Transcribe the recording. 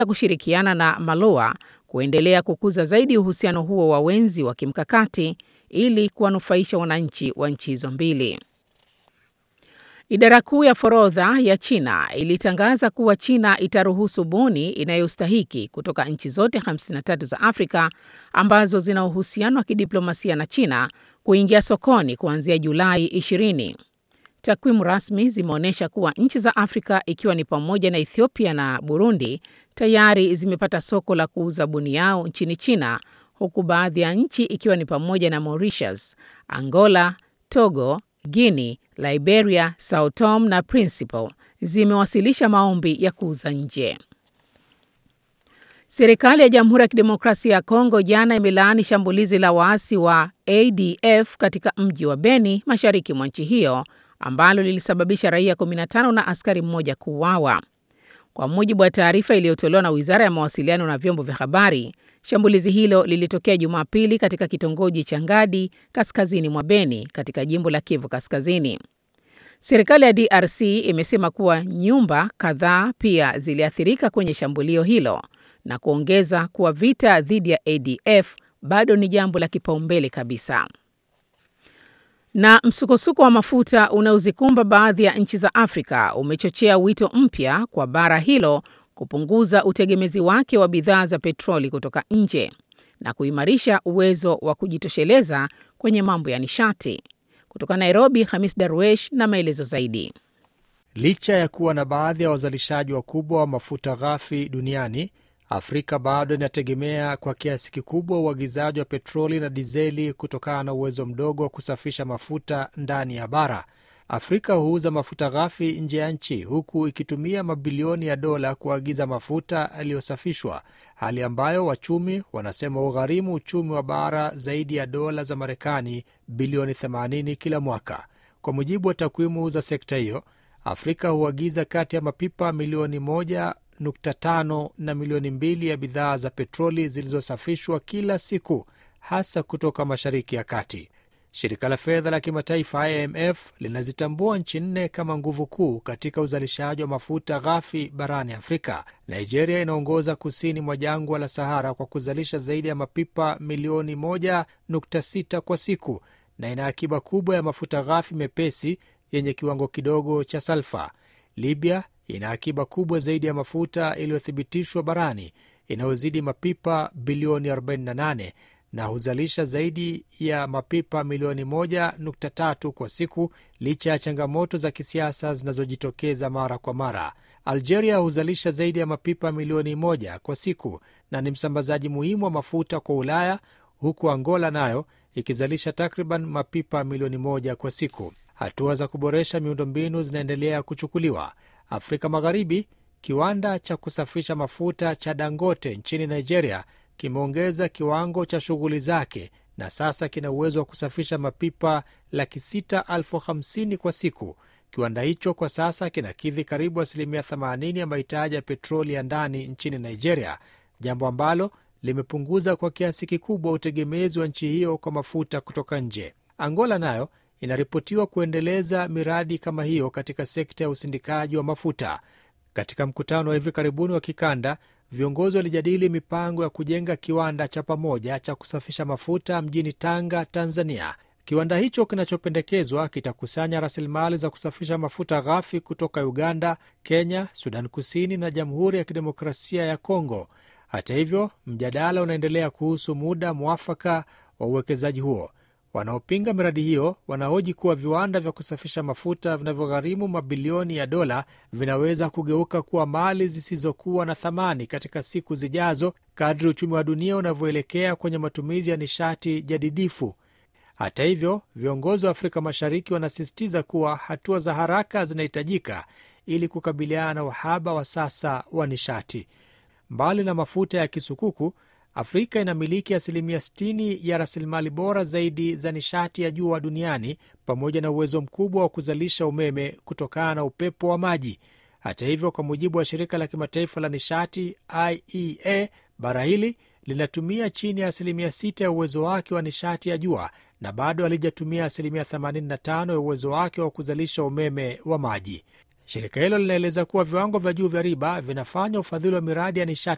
kushirikiana na Maloa kuendelea kukuza zaidi uhusiano huo wa wenzi wa kimkakati ili kuwanufaisha wananchi wa nchi hizo mbili. Idara kuu ya forodha ya China ilitangaza kuwa China itaruhusu buni inayostahiki kutoka nchi zote 53 za Afrika ambazo zina uhusiano wa kidiplomasia na China kuingia sokoni kuanzia Julai 20. Takwimu rasmi zimeonyesha kuwa nchi za Afrika ikiwa ni pamoja na Ethiopia na Burundi tayari zimepata soko la kuuza buni yao nchini China, huku baadhi ya nchi ikiwa ni pamoja na Mauritius, Angola, Togo, Guinea, Liberia, Sao Tome na Principe zimewasilisha maombi ya kuuza nje. Serikali ya Jamhuri ya Kidemokrasia ya Kongo jana imelaani shambulizi la waasi wa ADF katika mji wa Beni, mashariki mwa nchi hiyo, ambalo lilisababisha raia 15 na askari mmoja kuuawa. Kwa mujibu wa taarifa iliyotolewa na Wizara ya Mawasiliano na Vyombo vya Habari, shambulizi hilo lilitokea Jumapili katika kitongoji cha Ngadi, kaskazini mwa Beni, katika jimbo la Kivu Kaskazini. Serikali ya DRC imesema kuwa nyumba kadhaa pia ziliathirika kwenye shambulio hilo na kuongeza kuwa vita dhidi ya ADF bado ni jambo la kipaumbele kabisa. Na msukosuko wa mafuta unaozikumba baadhi ya nchi za Afrika umechochea wito mpya kwa bara hilo kupunguza utegemezi wake wa bidhaa za petroli kutoka nje na kuimarisha uwezo wa kujitosheleza kwenye mambo ya nishati. Kutoka Nairobi, Hamis Darwesh na maelezo zaidi. Licha ya kuwa na baadhi ya wazalishaji wakubwa wa mafuta ghafi duniani, Afrika bado inategemea kwa kiasi kikubwa uagizaji wa petroli na dizeli kutokana na uwezo mdogo wa kusafisha mafuta ndani ya bara. Afrika huuza mafuta ghafi nje ya nchi huku ikitumia mabilioni ya dola kuagiza mafuta yaliyosafishwa, hali ambayo wachumi wanasema ugharimu uchumi wa bara zaidi ya dola za Marekani bilioni 80 kila mwaka. Kwa mujibu wa takwimu za sekta hiyo, Afrika huagiza kati ya mapipa milioni moja nukta tano na milioni mbili ya bidhaa za petroli zilizosafishwa kila siku, hasa kutoka Mashariki ya Kati. Shirika la fedha la kimataifa IMF linazitambua nchi nne kama nguvu kuu katika uzalishaji wa mafuta ghafi barani Afrika. Nigeria inaongoza kusini mwa jangwa la Sahara kwa kuzalisha zaidi ya mapipa milioni 1.6 kwa siku na ina akiba kubwa ya mafuta ghafi mepesi yenye kiwango kidogo cha salfa. Libya ina akiba kubwa zaidi ya mafuta iliyothibitishwa barani inayozidi mapipa bilioni 48 na huzalisha zaidi ya mapipa milioni 1.3 kwa siku licha ya changamoto za kisiasa zinazojitokeza mara kwa mara. Algeria huzalisha zaidi ya mapipa milioni moja kwa siku na ni msambazaji muhimu wa mafuta kwa Ulaya, huku Angola nayo ikizalisha takriban mapipa milioni moja kwa siku. Hatua za kuboresha miundombinu zinaendelea kuchukuliwa. Afrika Magharibi, kiwanda cha kusafisha mafuta cha Dangote nchini Nigeria kimeongeza kiwango cha shughuli zake na sasa kina uwezo wa kusafisha mapipa laki sita elfu hamsini kwa siku. Kiwanda hicho kwa sasa kinakidhi karibu asilimia 80 ya mahitaji ya petroli ya ndani nchini Nigeria, jambo ambalo limepunguza kwa kiasi kikubwa utegemezi wa nchi hiyo kwa mafuta kutoka nje. Angola nayo inaripotiwa kuendeleza miradi kama hiyo katika sekta ya usindikaji wa mafuta. Katika mkutano wa hivi karibuni wa kikanda, viongozi walijadili mipango ya kujenga kiwanda cha pamoja cha kusafisha mafuta mjini Tanga, Tanzania. Kiwanda hicho kinachopendekezwa kitakusanya rasilimali za kusafisha mafuta ghafi kutoka Uganda, Kenya, Sudan Kusini na Jamhuri ya Kidemokrasia ya Kongo. Hata hivyo, mjadala unaendelea kuhusu muda mwafaka wa uwekezaji huo. Wanaopinga miradi hiyo wanahoji kuwa viwanda vya kusafisha mafuta vinavyogharimu mabilioni ya dola vinaweza kugeuka kuwa mali zisizokuwa na thamani katika siku zijazo kadri uchumi wa dunia unavyoelekea kwenye matumizi ya nishati jadidifu. Hata hivyo, viongozi wa Afrika Mashariki wanasisitiza kuwa hatua za haraka zinahitajika ili kukabiliana na uhaba wa sasa wa nishati. Mbali na mafuta ya kisukuku Afrika inamiliki asilimia 60 ya rasilimali bora zaidi za nishati ya jua duniani pamoja na uwezo mkubwa wa kuzalisha umeme kutokana na upepo wa maji. Hata hivyo, kwa mujibu wa shirika la kimataifa la nishati IEA, bara hili linatumia chini ya asilimia 6 ya uwezo wake wa nishati ya jua na bado halijatumia asilimia 85 ya uwezo wake wa kuzalisha umeme wa maji. Shirika hilo linaeleza kuwa viwango vya juu vya riba vinafanya ufadhili wa miradi ya nishati